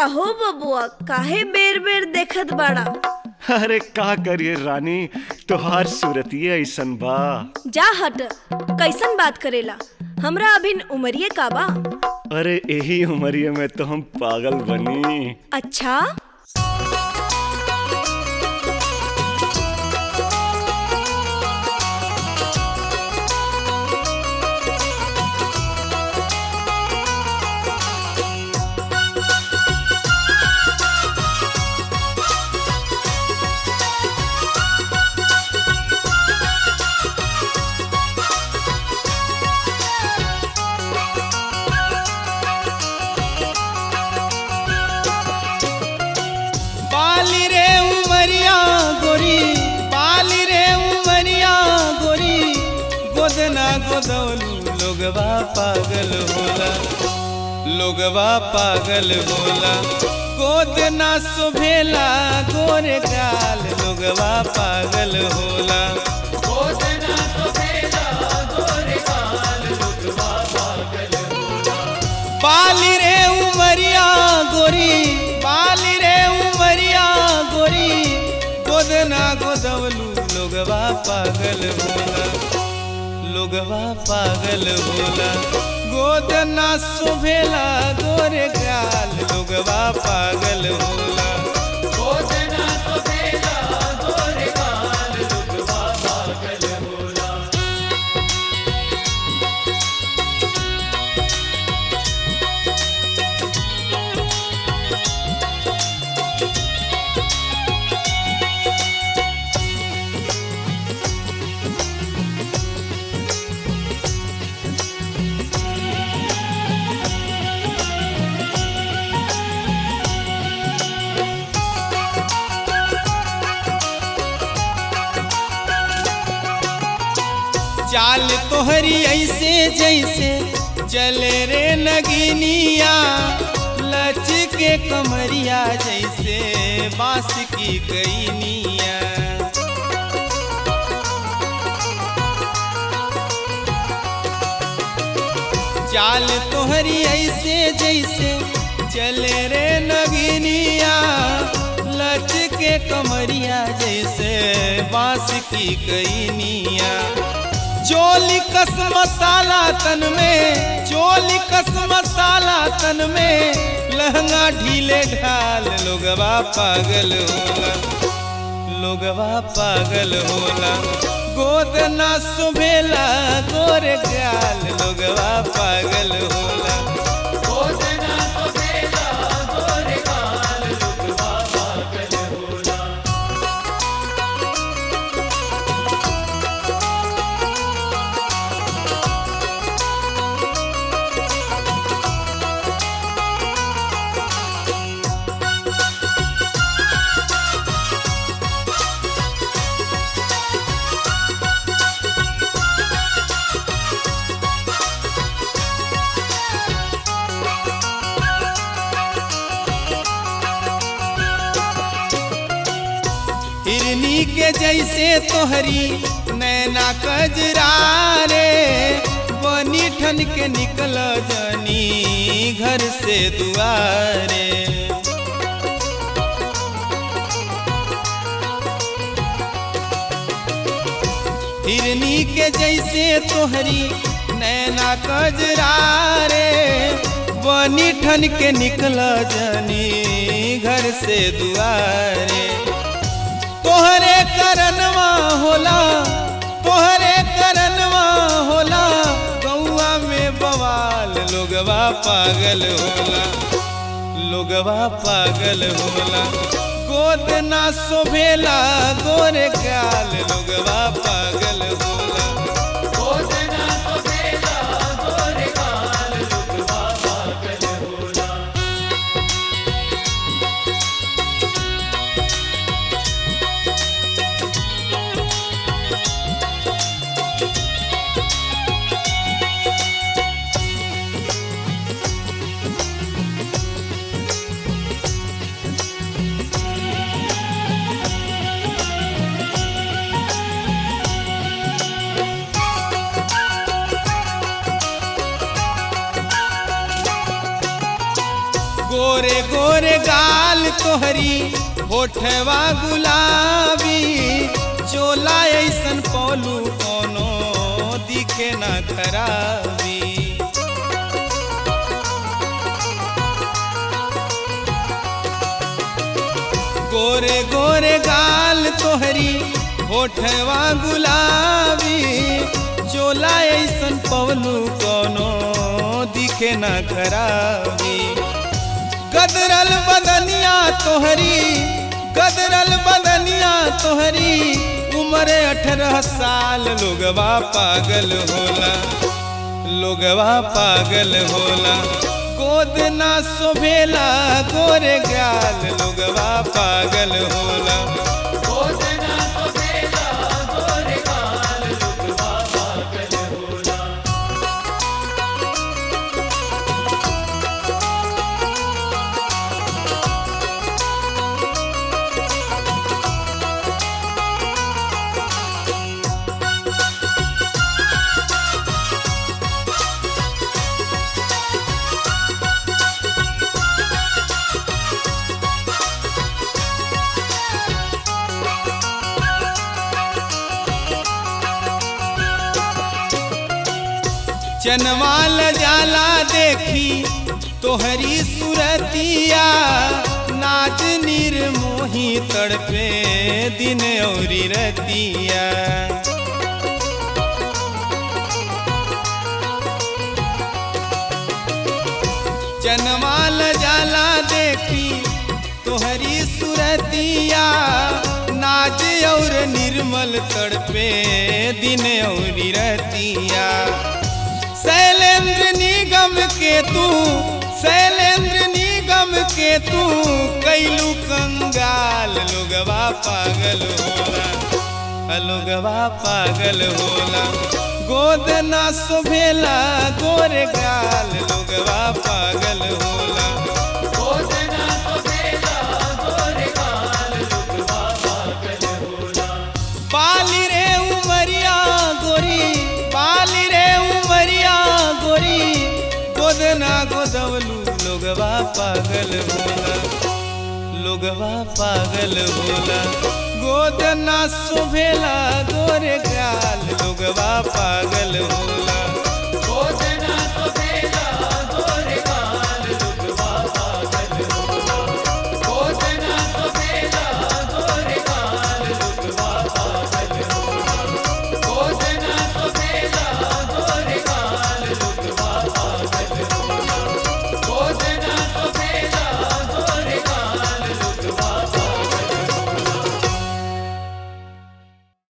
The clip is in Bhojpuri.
काहो बबुआ काहे बेर बेर देखत बाड़ा अरे का करिए रानी तोहार सूरतिये ऐसन बा जा हट कैसन बात करेला हमरा अभिन उमरिए का बा अरे यही उमरिए में तो हम पागल बनी अच्छा बाली रे उमरिया गोरी बाली रे उमरिया गोरी गोदना गोदौलू लोगवा पागल होला लोगवा पागल होला गोदना सुभेला गोरे गाल लोगवा पागल होला गोदना सुभेला गोरे गाल लोगवा पागल होला बाली रे उमरिया गोरी बाली रे उमरिया गोरी गोदना गोदवलू लोगवा पागल होला लोगवा पागल होला गोदना सुभेला गोरे गाल लोगवा पागल होला गोदना सुभेला गोरे गाल लोगवा पागल होला चाल तोहरी ऐसे जैसे चले रे नगिनिया लच के कमरिया जैसे बांस की कैनिया चाल तोहरी ऐसे जैसे चले रे नगिनिया लच के कमरिया जैसे बांस की कैनिया चोली कस मसाला तन में चोली कस मसाला तन में लहंगा ढीले ढाल लोगवा पागल होला लोगवा पागल होला गोद ना सुभेला गोरे गाल लोगवा पागल होला गोद ना सुभेला गोरे गाल लोगवा पागल होला हिरनी के जैसे तोहरी नैना कजरा रे बनी ठन के निकल जनी घर से दुआरे हिरनी के जैसे तोहरी नैना कजरा रे बनी ठन के निकल जनी घर से दुआरे तोहरे करनवा होला तोहरे करनवा होला गौआ में बवाल लोगवा पागल होला लोगवा पागल होला गोद ना शोभेला गोरे गाल लोगवा पागल होला गोद ना शोभेला गोरे गाल लोगवा पागल होला गोरे गोरे गाल तोहरी होठवा गुलाबी चोला ऐसन पौलू कोनो दिखे ना खराबी गोरे गोरे गाल तोहरी होठवा गुलाबी चोला ऐसन पवलू कोनो दिखे ना खराबी गदरल बदनिया तोहरी गदरल बदनिया तोहरी उम्र अठारह साल लोगवा पागल होला लोगवा पागल होला गोद ना सोभेला गोरे गाल लोगवा पागल होला चनवाल जाला देखी तोहरी सुरतिया नाच निर्मोही तड़पे दिन औरी रतिया चनवाल जाला देखी तोहरी सुरतिया नाच और निर्मल तड़पे दिन और रतिया शैलेंद्र निगम के तू शैलेंद्र निगम के तू कैलू कंगाल लोगवा पागल होला लोगवा पागल होला गोद ना सोभेला गोरे गाल लोगवा पागल होला बाली रे उमरिया गोरी बाली रे उमरिया गोरी गोदना गोदवलू लोगवा पागल होला लोगवा पागल होला गोदना सोभेला गोरे गाल लोगवा पागल होला